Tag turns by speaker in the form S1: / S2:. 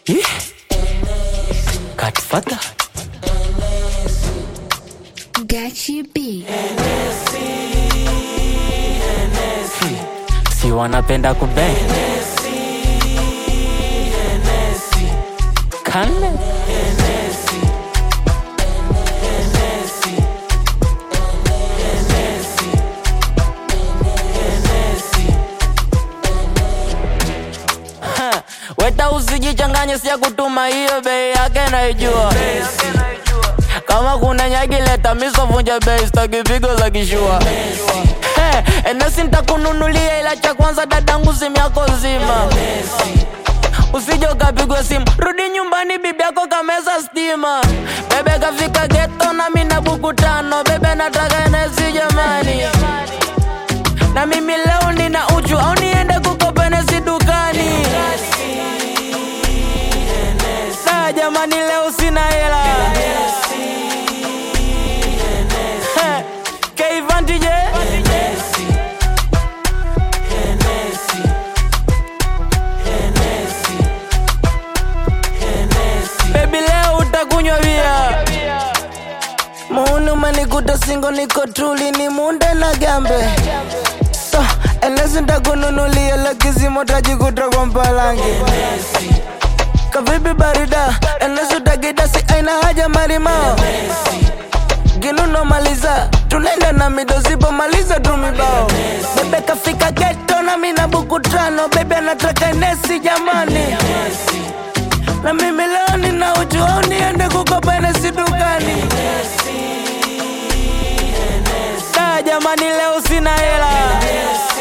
S1: Ih. Godfather.
S2: Gachi B.
S1: Si wanapenda kubeng. Kale. Ha, Weta usijichanganye, siya kutuma hiyo bei yake naijua. Kama kuna nyagi leta miso vunja bei, staki pigo za kishua. Hey, enesi nitakununulia ila cha kwanza dadangu simu yako zima. Usije ukapigwa simu, rudi nyumbani, bibi yako kameza stima. Bebe kafika geto na mimi na buku tano, bebe nataka enesi jamani. Na mimi leo nina uchu au niende kukopa enesi dukani. Na jamani leo sina hela. Heh, K-Vantage. Baby leo utakunywa bia Muuni umenikuta singo niko tuli ni munde na gambe So, enesi ntakununulia lakizimo tajikuta kwa mpalangi Kavipi barida, enesi utakidasi aina haja marimao Ginuno maliza, tunaenda na mido zipo maliza tu mibao Bebe kafika geto na mina buku tano Bebe anataka enesi jamani na mimi leo nina uchu au niende kukopa enesi dukani Da jamani leo sina hela